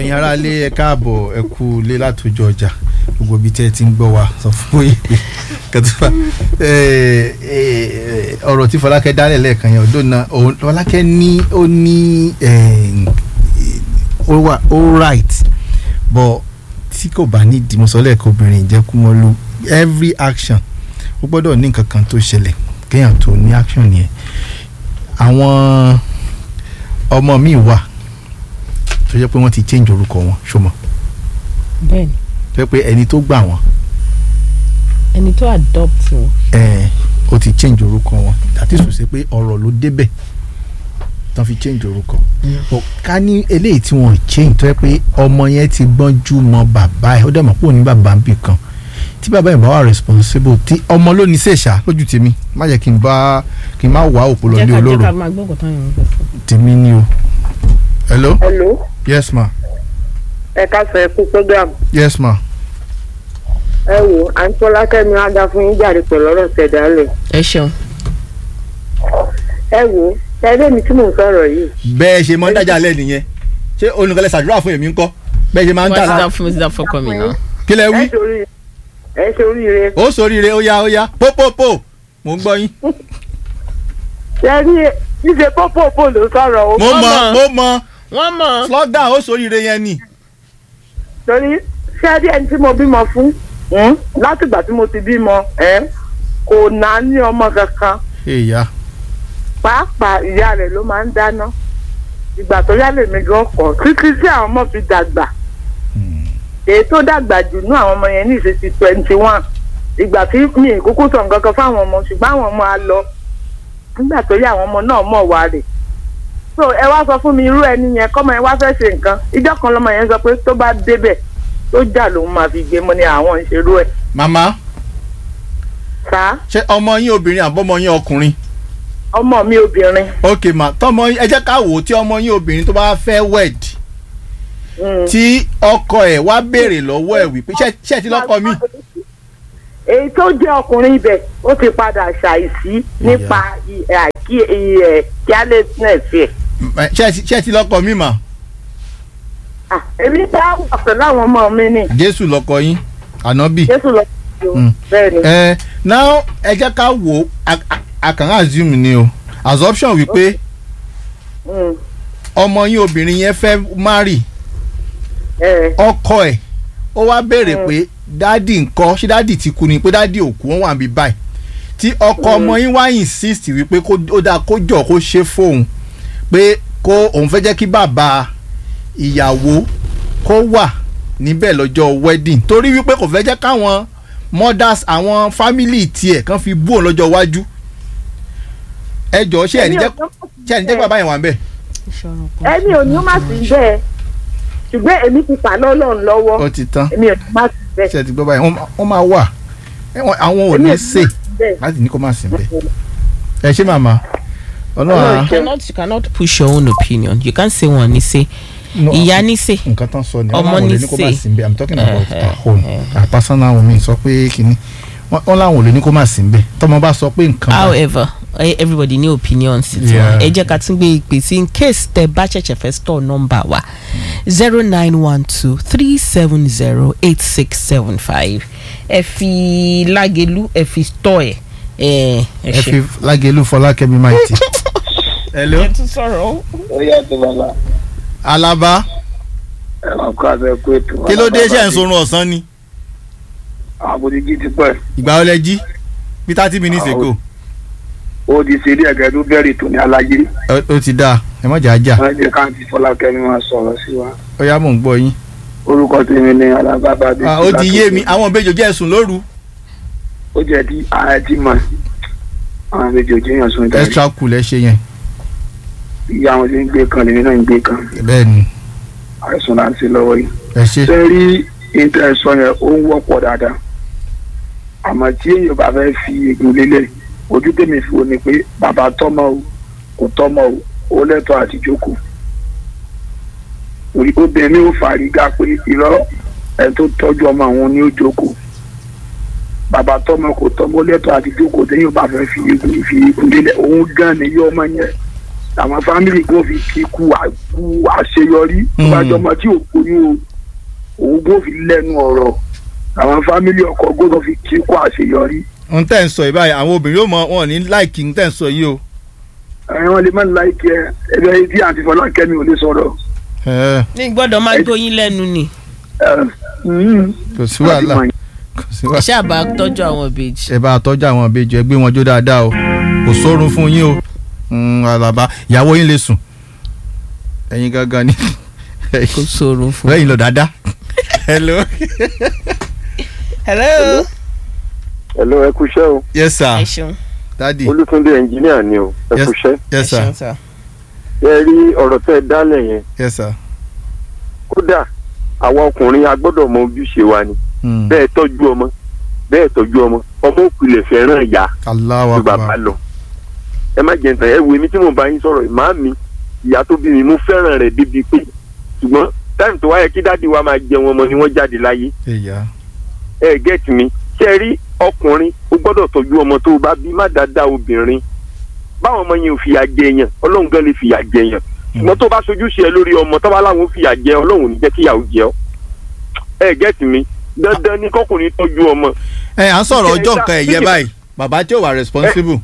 ẹ̀yin aráalé ẹ káàbọ̀ ẹ kú ilé látòjọ ọjà gbogbo ibi tẹ́ ẹ ti ń gbọ́ wa sọ fún yìí kẹtùfà ọ̀rọ̀ tí Fọlákẹ́ dálẹ̀ lẹ́ẹ̀kan yẹn ọdún náà òun- Fọlákẹ́ ní ó ní eh, ó wà ó right but tí kò bá ní ìdìmọ̀sọ́lẹ̀ kò obìnrin ìjẹ́kùmọ́lú every action ó gbọ́dọ̀ ní nǹkan kan tó ṣẹlẹ̀ kéèyàn tó ní action yẹn àwọn ọmọ mi wà tó jẹ́ pé wọ́n ti change orúkọ wọn ṣọmọ bẹ́ẹ̀ni tó jẹ́ pé ẹni tó gbà wọ́n ẹni tó adopt wọn ẹ̀ ó ti change orúkọ wọn àti sòsè pé ọ̀rọ̀ ló débẹ̀ tán fi change orúkọ But ká ní eléyìí tí wọ́n change tó jẹ́ pé ọmọ yẹn ti gbọ́njú mọ bàbá ẹ̀ ó dẹ̀ mọ̀ pé òun ní bàbá ń bì kan tí bàbá yẹn bá wà responsible tí ọmọ ló ní sèṣà lójú tèmi má jẹ́ kí n bá kí n má wà òpó lọ jẹ́ ní ká jẹ́ olóró ká máa gbọ́ nǹkan táwọn èèyàn ń gbọ́ fún. tèmi ni o hello hello yes ma ẹ káàsán ẹ kú program yes ma ẹ wò àǹtí Fọlákẹ́mi á dá fún yín jáde pẹ̀lú ọ̀rọ̀ tẹ̀dálẹ̀ ẹ ṣeun ẹ wò ẹgbẹ́ mi tí mò ń sọ̀rọ̀ yìí bẹ́ẹ̀ ṣe máa ń dájà lẹ́ nìyẹn ṣé olùkọ́lẹ̀ ṣàdúrà fún èmi ńkọ́ bẹ́ẹ̀ ṣe máa ń wọ́n ti dára dá fún mi ti dá fọ́kọ mi náà. kí lẹ wí ẹ ṣorí ẹ ṣoríire ó sóríire ó yá ó yá pópópó mò ń gbọ́ yín ṣe rí ṣíṣe pópópó ló sọ̀rọ̀ o mo Wọ́n mọ mọ̀. mo mọ wọ́n mọ̀ slogan ó sóríire yẹn ni torí ṣé rí ẹni tí mo bímọ fún hmm, látìgbà tí mo ti bímọ ẹ kò náà ní ọmọ kankan èèyà pàápàá ìyá rẹ̀ ló máa ń dáná ìgbà tó yá lèmi gan kọ̀ títí tí àwọn ọmọ fi dàgbà èyí tó dàgbà jù ní àwọn ọmọ yẹn ní ìṣesí twenty one ìgbà tí mi ì kúkú sọ nǹkan kan fáwọn ọmọ ṣùgbọ́n àwọn ọmọ á lọ nígbà tó yá àwọn ọmọ náà mọ̀ wá rè so ẹ wá sọ fún mi irú ẹni yẹn kọ́mọ yẹn wá fẹ́ ṣe nǹkan ìjọ́ kan lọ́mọ yẹn sọ pé tó bá débẹ̀ tó jà lòun máa fi gbé mọ́ ní àwọn ìṣerú ẹ̀ màmá sá ṣé ọmọ yín obìnrin àbọ̀mọ yín ọkùnrin ọmọ mi obìnrin ok ma tọmọ yín ẹ jẹ́ ká wò ó tí ọmọ yín obìnrin tó bá fẹ́ wed mm, tí ọkọ ẹ̀ wá béèrè lọ́wọ́ ẹ̀ wípé ṣé ṣé ẹ ti lọ́kọ mi èyí tó jẹ́ ọkùnrin ibẹ̀ ó ti padà ṣàìsí nípa ì- àìkí ì- ẹ̀ carelessness ẹ̀. ṣé ẹ ti- ṣé ẹ ti lọ́kọ mi mà Ah, èmi bá wà pẹ̀lú àwọn ọmọ mi ni jésù lọ́kọ yín ànábì jésù lọ sí o Mm. bẹ́ẹ̀ ni. ẹ now ẹ jẹ́ ká wò ó a- a- a kàn assume ni o assumption wípé Mm, ọmọ yín obìnrin yẹn fẹ́ marry ẹ̀, ọkọ ẹ̀ ó wá béèrè pé dádì ńkọ́ ṣé dádì ti kú ni pé dádì òkú wọn wà níbí báyìí tí ọkọ ọmọ yín wá insist wípé kó ó dáa kó jọ kó ṣe fóun pé kó òun fẹ́ jẹ́ kí bàbá ìyàwó kó wà níbẹ̀ lọ́jọ́ wedding torí wípé kò fẹ́ jẹ́ káwọn mothers àwọn family tiẹ̀ kan fi bú òun lọ́jọ́ iwájú ẹ jọ ṣé ẹ̀ ní jẹ́ ṣé ẹ̀ ní jẹ́ kí bàbá yẹn wà ń bẹ̀. ẹni ò ní má sí bẹ́ẹ̀ ṣùgbọ́n èmi ti fà lọ́lọ́run lọ́wọ́ ó ti tán èmi ò ní má sí bẹ́ẹ̀. ṣe ti gbọ́ báyìí wọ́n máa- wọ́n máa wà ẹ, wọ́n- àwọn ò ní ṣe bẹ́ẹ̀. láti ní kó má sí bẹ́ẹ̀ ẹ ṣé màmá ọlọ́run Ọlọ́run á you cannot you cannot push your own opinion you can't say one ní say No, ìyá ní say nǹkan tán sọ ni ọmọ ọlọ́run ò lè ní ní kó má ṣe. sí bẹ́ẹ̀ i'm talking about Eh, our own our personal one mi sọ pé kínní wọ́n wọ́n láwọn ò lè ní kó má sí bẹ́ẹ̀ tọ́mọ bá sọ pé nǹkan bá- however eh, everybody ní opinion sí tiwọn Yeah. ẹ jẹ́ ká tún gbé ìpè sí in case tẹ bá ṣẹ̀ṣẹ̀ fẹ́ store number wa zero nine one two three seven zero eight six seven five ẹ fi lágẹ̀lú ẹ fi store ẹ ẹ ẹ ẹ ṣe. fi lágẹ̀lú fọlákẹ́mi máìtì. hello ẹ tún sọ̀rọ̀ o. ó yàtọ̀ bàbá alaba ẹ máa kó abẹ kó ètò. kí ló dé ṣe ń sorun ọ̀sán ni àbòdìjì ti pẹ́ ìgbà ọlẹ jí bí thirty minutes Ah, ago ó di ṣe ilé ẹ̀gẹ́ tó bẹ̀rẹ̀ tó ní aláyé Ó- ó ti dáa ẹ má jà á jà wọ́n jẹ́ káàntì fọlákẹ́mi máa sọ̀rọ̀ sí wa ó yá mò ń gbọ́ yín. orúkọ tèmi ní alábàbà Ah, ó ti yé mi àwọn ìbejì jẹ́ ẹ̀sùn lóru ó jẹ́ tí ààrẹ ti mọ̀ àwọn méjì ò jẹ́yàn sún ìdarí extra cool ẹ ṣe yẹn ìyá wọn ti ń gbé kan lèmi náà ń gbé kan bẹ́ẹ̀ ni àìsàn là ń ṣe lọ́wọ́ yìí. ẹ ṣe ṣe rí ìtẹ̀sọ yẹn ó ń wọ́pọ̀ dáadáa àmọ́ tí èèyàn bá fẹ́ fi ègún lélẹ̀ ojú tèmi fi wo ni pé bàbá tọ́mọ o kò tọ́mọ o ó lẹ́tọ̀ọ́ àti jókòó Orí- obìnrin ó fàrígá pé irọ́ ẹ tó tọ́jú ọmọ àwọn ní ó jókòó bàbá tọ́mọ kò tọ́mọ ó lẹ́tọ̀ọ́ àti jókòó téèyàn bá fẹ́ fi ègún fi ègún lélẹ̀ òun gan ni yọ ọmọ yẹn àwọn fámìlì kò fi kí kú à- kú àṣeyọrí tó bá Mm. jọmọ tí ò kóyún o òun kò fi lẹ́nu ọ̀rọ̀ àwọn fámìlì ọkọ gbọ́dọ̀ fi kí kú àṣeyọrí n tẹ́ ń sọ yìí báyìí àwọn obìnrin yóò mọ wọn ò ní láìkì n tẹ́ ń sọ yìí o. ẹ wọn lè má láìkẹ ẹgbẹ yìí tí àǹtí Fọlákẹ́mi ò lè sọ̀rọ̀ Ẹ, ní gbọ́dọ̀ máa gbóyin lẹ́nu ni ẹ, mm, kò sí wàhálà láti mọ̀ kò sí wàhálà. ṣé àbá tọ́jú àwọn ìbejì. ẹ bá a tọ́jú àwọn ìbejì ẹ gbé wọn jó dáadáa o kò sórun fún yín o Mm, alaba ìyàwó yín lè sùn ẹ̀yin gangan ni kò sórun fún. lẹ́yìn lọ dáadáa. hello. hello. Hello, ẹ kúṣẹ́ o. yes ẹ sir ṣeun. daddy Olútúndé ẹnjìníà ni o. Ẹ Yes. kúṣẹ́. ẹ yes sir ṣeun sir. Ẹ rí ọ̀rọ̀ tẹ́ ẹ dálẹ̀ yẹn. yes sir. Kódà, àwa ọkùnrin a gbọ́dọ̀ mọ ojúṣe wa ni. Mm. Bẹ́ẹ̀ tọ́jú ọmọ. Bẹ́ẹ̀ tọ́jú ọmọ. Ọmọ òkùnlẹ̀ fẹ́ràn ìyá Allahu ju bàbá akbar lọ. Ẹ má jẹ́ ntàn ẹ wo èmi tí mo bá yín sọ̀rọ̀ ìmáà mi. Ìyá tó bí mi mo fẹ́ràn rẹ̀ débi pé. Ṣùgbọ́n táìmù tó wáyé kí dáàdi wa máa jẹun ọmọ ni wọ́n jáde láyé. ìyá ẹ gẹ́tì mi ṣe é rí ọkùnrin ó gbọ́dọ̀ tọ́jú ọmọ tó o bá bí má dáadáa obìnrin báwọn ọmọ yẹn ò fìyà jẹ yẹn ọlọ́run gan lè fìyà jẹ yẹn ṣùgbọ́n tó bá sojú ṣe ẹ lórí ọmọ tó bá láwọn ò fìyà jẹ ọlọ́run ò ní jẹ́ kíyàwó jẹ ọ́ ẹ gẹ́tì mi dandan ni kọkùnrin tọ́jú ọmọ ẹ à ń sọ̀rọ̀ Ṣé ọjọ́ ẹ nǹkan dá- ẹ̀yẹ ṣé- báyìí bàbá tí ò wà responsible.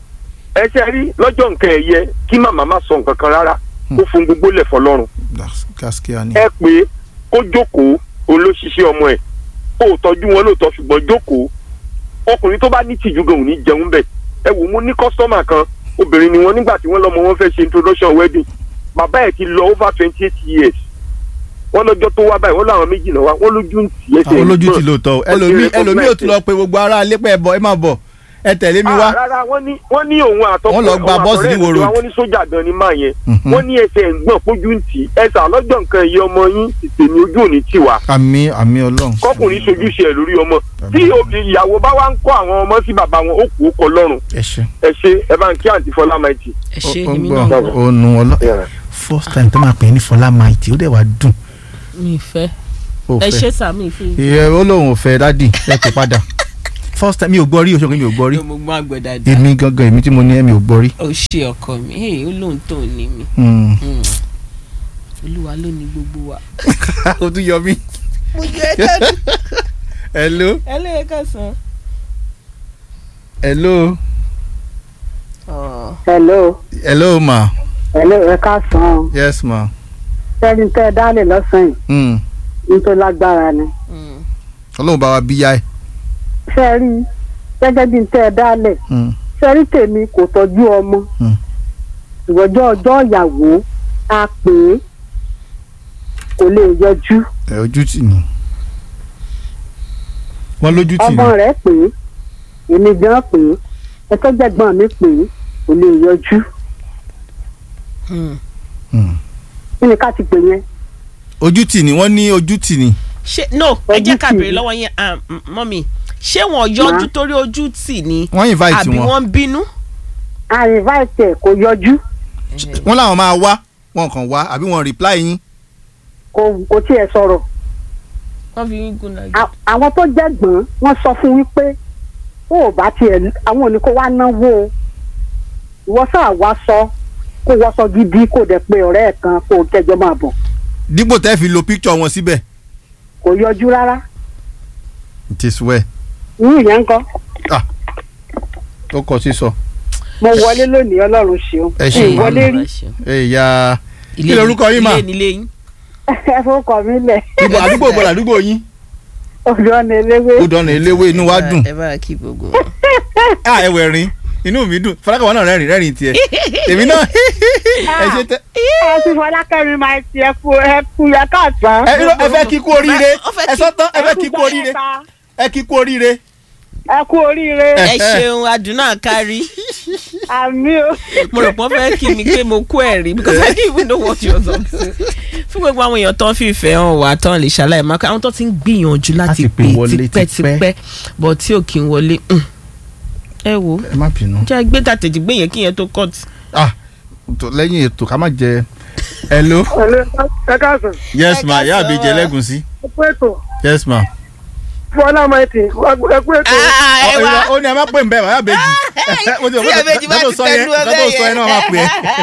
ẹ ṣe rí lọ́jọ́ nǹkan ẹ̀yẹ kí màmá má sọ nǹkan kan rárá kó fún gbogbo lẹ̀ fọlọ́run gaskiya ni. ẹ pé kó jókòó olóṣìṣẹ́ ọmọ ẹ̀ kó o tọ́jú wọn lóòótọ́ ṣùgbọ́n jókòó ọkùnrin tó bá ní tìjú gan ò ní jẹun bẹ̀ ẹ wò mo ní kọ́sítọ́mà kan obìnrin ni wọn nígbà tí wọ́n lọ́mọ wọn fẹ́ ṣe introduction wedding bàbá ẹ̀ ti lọ over twenty eight years wọ́n lọ́jọ́ tó wá báyìí wọ́n láwọn méjì náà wá wọ́n lójú ń tì ẹsẹ̀ àwọn olójú ìgbọ̀n. ti lóòótọ́ o Wọ́n ti ẹlòmíì ẹlòmíì ò tún lọ recognize pé gbogbo ará alẹ́ pẹ́ ẹ bọ̀ ẹ má bọ̀ ẹ tẹ̀lé mi Ah, wá. rárá wọ́n ní wọ́n ní òun àtọkọ Wọ́n lọ gba òun bọ́ọ̀sì ní àtọ̀rẹ́ Ìwó ẹ̀ Road. wọ́n ní sójà gan ni máa yẹn Mhm. wọ́n ní ẹsẹ̀ ẹ̀gbọ́n pójú ń tì ẹsẹ̀ àlọ́jọ́ nǹkan ẹ̀yẹ ọmọ yín tèmi ojú òní tì wá àmì àmì ọlọ́run. kọkùnrin sojúṣe ẹ lórí ọmọ tí obì- ìyàwó bá wá ń kọ́ àwọn ọmọ sí bàbá wọn ó kú ó kọ lọ́rùn ẹ ṣe. ẹ ṣe ẹ bá ń kí àǹtí fọlá maiti. ẹ ṣe ó ń èmi gbọ́ náà gbọ́. ó nu ọlọ́. first time tó máa pè é ní Fọlá Maiti ó dẹ̀ wá dùn. mi fẹ́ ó ẹ fẹ́. ṣe sà mi fi. ìyẹn ó lóun ò fẹ́ dádì ẹ kò padà. first time mi ò gbọ́ rí oṣù kí mi ò gbọ́ rí. mo gbọ́ àgbẹ̀ dáadáa. èmi gangan èmi tí mo ní ẹ mi ò gbọ́ rí. ó ṣe ọkọ mi hey, ó lóun tó ní mi Hmm. Hmm. olúwa ló ní gbogbo wa. ó tún yọ mí. mo jẹ́ ká hello ẹlẹ́yẹ ká sàn. hello hello hello ma hello ẹ káàsán yes ma. sẹ́ni tẹ́ ẹ dálé lọ́sàn yìí Hmm. ní tó lágbára ni ọlọ́run bá wa bíyá ẹ̀. ṣe rí i gẹ́gẹ́ bí n tẹ́ ẹ dálẹ̀ Hmm. ṣe rí tèmi kò tọ́jú ọmọ Hmm. ìwọ́jọ́ ọjọ́ ìyàwó a pè é kò lè yọjú ẹ ojú tì ní. wọ́n lójú tì ọmọ ní. rẹ̀ pè é èmi gan pè é ẹtọ́jẹ̀gbọ́n mi pè é kò lè yọjú Hmm. kí ni ká ti pè yẹn ojú tì ní wọ́n ní ojú tì ní. ṣé no ẹ jẹ́ ká Ojú tì béèrè mí. lọ́wọ́ yẹn ah, m- mọ́mì ṣé wọ́n yọjú Má. torí ojú tì ní wọ́n invite àbí wọn. wọ́n bínú. àrìnváìtì ẹ̀ kò yọjú wọ́n làwọn máa wá wọn kàn wá àbí wọn reply yín. kò kò tiẹ̀ sọ̀rọ̀ wọ́n fi yín gún lájú. À- àwọn tó jẹ̀gbọ́n wọ́n sọ fún wípé ó ò bá tiẹ̀ àwọn òní kó wá náwó o ìwọ sáà wá sọ kó wọ́sọ gidi kó dẹ̀ pé ọ̀rẹ́ ẹ̀ kan kó kẹjọ máa bọ̀ dípò tẹ́ fi lo picture wọn síbẹ̀. kò yọjú rárá it is well. irú ìyẹn ń kọ́ ó kọ sísọ. mo wọlé lónìí ọlọ́run ṣeun ẹ ṣe Mi ìwọlé rí ẹ̀yà ilé kí lorúkọ yín mà? ilé nílé yín. ẹ fọwọ́kọ mi lẹ̀ ibo àdúgbò bọ̀ làdúgbò yín. ọ̀dọ́ ọ̀nà eléwé ó dọ̀nà eléwé inú wa dùn. ẹ bá kí gbogbo wọn. à ẹwẹ̀ rin inú mi dùn fọlákàwọ́ náà rẹ́rìn rẹ́rìn tiẹ̀. èmi náà ẹ ṣe tẹ. ẹ ti fọlákẹ́mi máa ti ẹ kú ẹ kú ẹ káàtán. ẹ irọ́, ẹ fẹ́ kí kú oríire Ó fẹ́ ẹ kí- sọ tán ẹ fẹ́ kí kú oríire ẹ kí kú oríire. ẹ kú oríire ẹ ṣeun adùnà kárí àmì o. mo rò pé wọ́n fẹ́ kí mi pé mo kú ẹ̀rí because I didn't even know what you was up to. fún gbogbo àwọn èèyàn tó ń fìfẹ́ hàn wá tán lè ṣàlàyé máa kọ́ àwọn tó ti ń gbìyànjú láti Láti pè pè wọlé tipẹ́tipẹ́ but tí ò kí ń wọlé mm. ẹ wo ẹ má bínú. jẹ́ gbé tàtẹ̀jì gbé yẹn kí yẹn tó cut. ah tó- lẹ́yìn ètò ká má jẹ. hello. ẹ káàsán yes Ẹ ma ìyá káàsán. àbíjẹ lẹ́gùn sí. ẹ pé ètò yes ma. fọlá máìtì ẹkú ètò Ah, ẹ wá. ó ní ẹ má pè ń bẹ́ẹ̀ bàbá bèjì ó ti Tí àbèjì bá ti tẹnu ẹ nǹkan tó bẹ́ẹ̀ sọ yẹn náà máa pè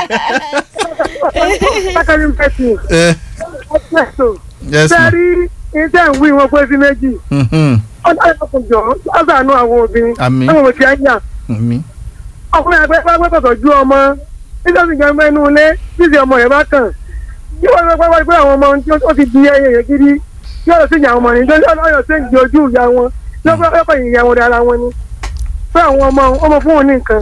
sákàrí mẹ́tì é. ẹkú ètò yes ma sẹ́rí iṣẹ́ ìwé wọn pé sí méjì Mhm. ọ̀dọ́ ìfọkùnjọ́ ọ̀sánú àwọn obìnrin Àmín. àwọn òbí ẹ̀yà Àmín. ọkùnrin àgbẹ̀ bá gbọ́dọ̀ ju ọmọ nígbà tí ìjọba inú ilé títí ọmọ rẹ̀ bá kàn kí wọ́n lọ pẹ́ pé àwọn ọmọ tí ó ti di ẹyẹ yẹn gidi kí wọ́n lọ sí ìyá ọmọ rẹ̀ nítorí ọ̀yọ́ sí ìdí ojú ìyá wọn lọ́pọ̀ ìyá wọn dára wọn ni fún àwọn ọmọ ọmọ fún wọn ní nǹkan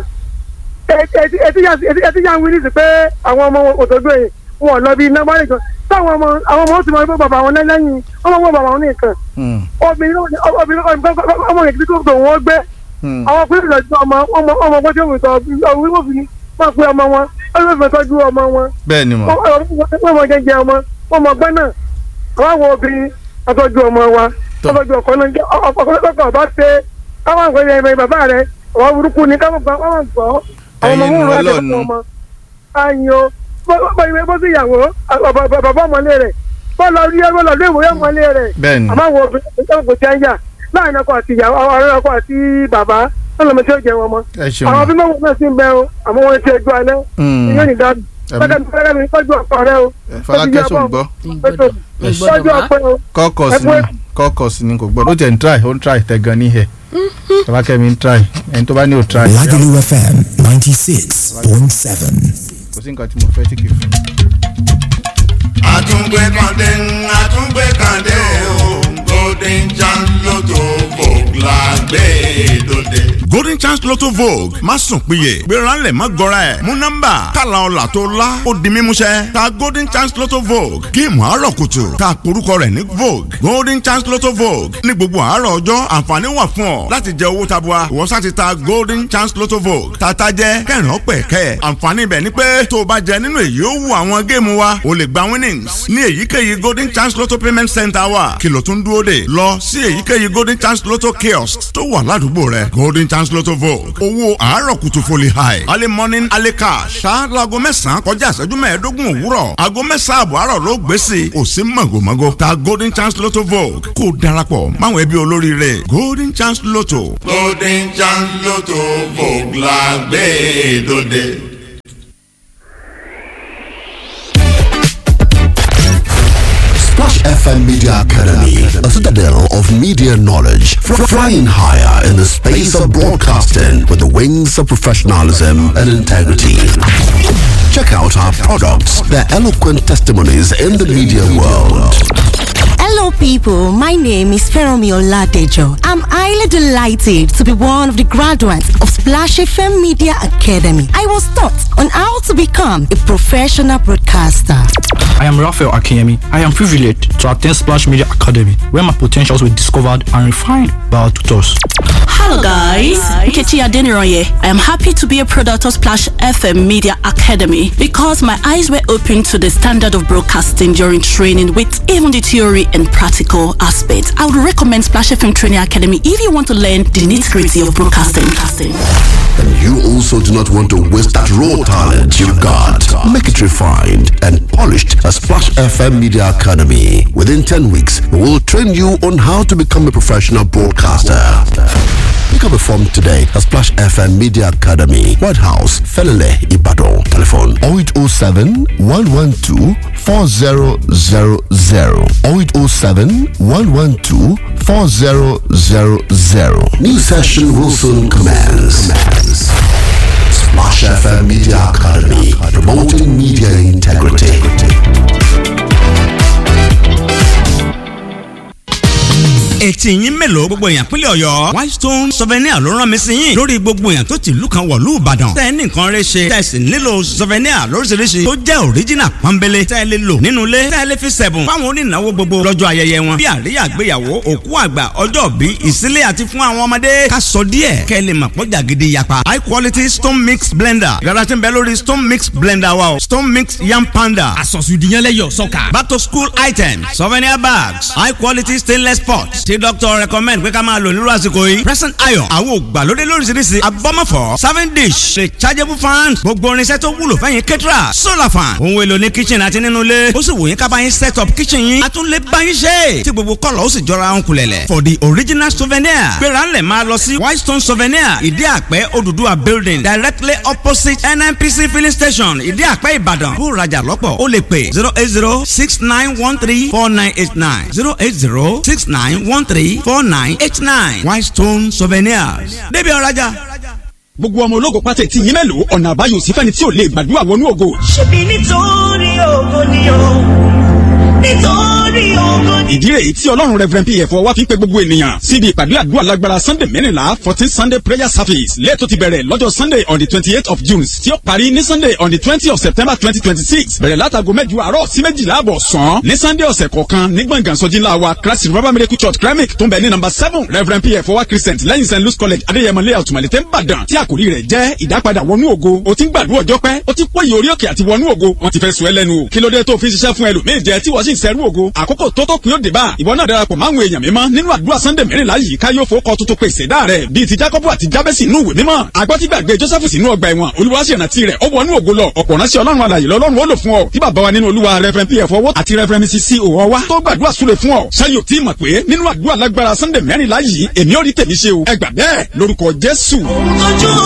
ẹtí yà ń wí nísì pé àwọn ọmọ òtòdó yìí wọn ò lọ bí iná mọ́lẹ̀ kan táwọn ọmọ àwọn ọmọ ó sì máa ń gbé bàbá wọn lẹ́yìn ọmọ wọn bàbá wọn ní nǹkan Mm. obìnrin obìnrin ọmọ yẹn kí tó wọn gbé Mm. àwọn pínlẹ̀ lọ́jọ́ ọmọ ọmọ ọmọ gbọ́dọ̀ wò tọ́ ọ̀hún wọ́n fi máa pe ọmọ wọn wọ́n fẹ́ tọ́jú ọmọ wọn bẹ́ẹ̀ ni mà wọ́n mọ jẹjẹ ọmọ wọ́n mọ gbọ́n náà àwọn àwọn obìnrin ọtọ́jú ọmọ wa Tọ́. ọtọ́jú ọkọ náà jẹ́ ọkọ lọ́kọ̀ ọba ṣe káwọn àgbẹ̀ yẹn bẹ̀rẹ̀ bàbá rẹ̀ ọwọ́ burúkú ni káwọn gbọ́ káwọn gbọ́ àwọn ọmọ Ẹ̀yin wọn rẹ̀ Ọlọ́run. lọ́kọ̀ ọmọ ayin o bó sì yàwó bàbá ọmọlé rẹ̀ bọ́ọ̀lù orí ẹgbẹ́ lọ́ọ́ léwòó ọmọlé rẹ̀ bẹ́ẹ̀ ni àmọ́ àwọn obìnrin tó kò tí ń yà láàrin ọkọ àti ìyàwó ọ̀rẹ́ ọkọ àti bàbá ọlọmọ tí ó jẹ wọn mọ. ẹ ṣeun àwọn bí mọ́wọ́ náà sì ń bẹ o àmọ́ wọn ti ẹjọ́ alẹ́ Mm. yóò ní dáàbò. Ẹ̀mí. fẹ́kẹ́ mi tọ́jú ọkọ rẹ o. Fọlákẹ́ sọ gbọ́ ìgbọ́dọ̀ tọ́jú ìgbọ́dọ̀ má ọkọ rẹ o. kọ́kọ́sì ni kọ́kọ́sì ni kò gbọ́dọ̀ ó tẹ̀ ń try ó ń try tẹ̀ gan ní hẹ̀ Fọlákẹ́ mi ń try ẹni tó bá ní ò try Lagelu FM 96.7. kò sí nǹkan tí mo fẹ́ tí kì í fún. àtúngbé kàndé àtúngbé kàndé o golden chance lotto vogue la gbé dòde. golden chance lotto vogue má sùn péye gbéra ńlẹ̀ má gọra ẹ̀ mú nọ́mbà tààlà ọ̀là tó la ó di mímúṣẹ ta golden chance lotto vogue géèmù àárọ̀ kùtù ta porúkọ rẹ̀ ní vogue golden chance lotto vogue ní gbogbo àárọ̀ ọjọ́ àǹfààní wà fún ọ láti jẹ owó tabua ìwọ sá ti ta golden chance lotto vogue tata jẹ kẹrin ọpẹ kẹ àǹfààní ibẹ̀ ni pé tó o bá jẹ nínú èyí ó wù àwọn géèmù wa o lè gba winnings ní èyíkéyìí golden chance lotto payment center wa kìlọ̀ tó ń dúró dè lọ sí èyíkéyìí golden chance lotto kiosk tó wà ládùúgbò rẹ golden chance lotto vogue owó àárọ̀ kùtù foli high early morning early cash ṣá laago mẹ́sàn-án kọjá ìṣẹ́jú mẹ́ẹ̀ẹ́dógún òwúrọ̀ aago mẹ́sàn-án àbọ̀ àárọ̀ ló gbé sí i kò sí mọ̀gòmọ́gò ta golden chance lotto vogue kó o darapọ̀ máwọn ẹbí olóríire golden chance lotto. golden chance lotto vogue la gbé dòde. Splash FM Media Academy, a citadel of media knowledge, fr- flying higher in the space of broadcasting with the wings of professionalism and integrity. Check out our products, their eloquent testimonies in the media world. Hello, people. My name is Feromi Oladejo. I'm highly delighted to be one of the graduates of Splash FM Media Academy. I was taught on how to become a professional broadcaster. I am Raphael Akemi. I am privileged to attend Splash Media Academy, where my potentials were discovered and refined by our tutors. Hello guys, Nkechi Adeniroye. I am happy to be a product of Splash FM Media Academy because my eyes were opened to the standard of broadcasting during training with even the theory and practical aspects. I would recommend Splash FM Training Academy if you want to learn the nitty-gritty of broadcasting. And you also do not want to waste that raw talent you've got. Make it refined and polished at Splash FM Media Academy. Within 10 weeks, we will train you on how to become a professional broadcaster. Pick up a form today at Splash FM Media Academy, White House, Felele, Ibadan. Telephone 0807 112 4000 0807 112 4000. New session will soon commence. Splash FM Media Academy, promoting media integrity. etí yín mélòó gbogbo èèyàn pínlẹ̀ ọ̀yọ́ whitestone souvenir ló rán mi sí yín lórí gbogbo èèyàn tó ti ìlú kan wọ̀lú ìbàdàn tẹ́ ẹ ní nǹkan rẹ ṣe tẹ́ ẹ sì nílò souvenir lóríṣiríṣi tó jẹ́ original pọ́nbélé tẹ́ ẹ lè lò nínú ilé tẹ́ ẹ lè fi sẹ̀bùn fáwọn onínáwó gbogbo lọ́jọ́ ayẹyẹ wọn bí àríyá àgbéyàwó òkú àgbà ọjọ́ bí ìsílẹ̀ àti fún àwọn ọmọdé ká sọ díẹ̀ kẹ́ ẹ lè mọ̀ pọ́jà gidi yapa high quality stone mix blender yàrá tí ń bẹ lórí stone mix blender wa o stone mix yam panda àsọ̀sùdìyànlẹ́yọ̀ sọ́kà. back to school items souvenir bags high quality stainless pots tí doctor recommend pé ká máa lò nírú àsìkò yìí present iron àwọn ògbàlódé lóríṣiríṣi abọ́mọ̀fọ́ serving dish rechargeable fan gbogbo irinṣẹ́ tó wúlò fẹ́yìn kẹ́tìrà solar fan ohun èlò ní kitchen àti nínú ilé ó sì wò yín ká bá yín set up kitchen yín a tún lè bá yín ṣe tí gbogbo kọ́lọ̀ ó sì jọra ń kulẹ̀lẹ̀ for the original souvenir gbéra ńlẹ̀ máa lọ sí whitestone souvenir ìdí àpẹ́ Odùduwà building directly opposite NNPC filling station ìdí àpẹ́ Ìbàdàn bó rajà lọ́pọ̀ ó lè pè zero eight zero six nine one three four nine eight nine zero eight zero six nine one three four nine eight nine Whitestone souvenirs débi ọ̀rajà. gbogbo ọmọ ológo pátá tí yín mélòó ọ̀nà àbáyọ sí fẹ́ni tí ò lè gbàdúrà wọnú ògo. ṣebí nítorí ògo ni o nítorí ògo ni. ìdí rèé tí ọlọ́run reverend pf wá fi ń pe gbogbo ènìyàn síbi ìpàdé àdúrà lágbára sunday mẹ́rìnlá fourteen sunday prayer service lẹ́ẹ̀tọ́ ti bẹ̀rẹ̀ lọ́jọ́ sunday on the twenty eight of june tí ó parí ní sunday on the twenty of september twenty twenty six bẹ̀rẹ̀ látago mẹ́jọ àárọ̀ sí méjìlá àbọ̀ sàn ní sunday ọ̀sẹ̀ kọ̀ọ̀kan ní gbọ̀ngàn sọ́jí ńlá wa christ revival miracle church kremik tó ń bẹ ní number seven reverend pf wá christian lẹ́yìn st louis college adéyẹmọ layout malete nìbàdàn tí àkòrí rẹ̀ jẹ́ ìdápadà wọnú ògo o ti ń gbàdúrà ọjọ́ pẹ́ o ti pòyì orí òkè àti wọnú ògo wọ́n ti fẹ́ sọ ẹ́ lẹ́nu o kí ló dé tó fi ṣiṣẹ́ fún ẹlòmíì jẹ tí wọ́n sì ń sẹ́rú ògo àkókò tó tó kún yóò dé bá ìwọ náà darapọ̀ máwọn èèyàn mímọ́ nínú àdúrà sunday mẹ́rìnlá yìí ká yóò fowó tuntun pé ìṣẹ̀dá rẹ̀ bíi ti jacob àti jabesi inú ìwé mímọ́ agbọ́tígbàgbé joseph sínú ọgbà ẹ̀wọ̀n olùwàṣẹ̀rántí rẹ̀ ó wọnú ògo lọ ọ̀pọ̀ ránṣẹ́ ọlọ́run alàyè lọ́lọ́run ó lò fún ọ tí bàbá wa nínú olúwa reverend pf owó àti reverend mrs c òwò wa tó gbàdúrà súre fún ọ ṣáyò tí mọ̀ pé nínú àdúrà lágbára sunday mẹ́rìnlá yìí èmi ò rí tèmi ṣe o ẹ gbà bẹ́ẹ̀ lórúkọ jésù. ojú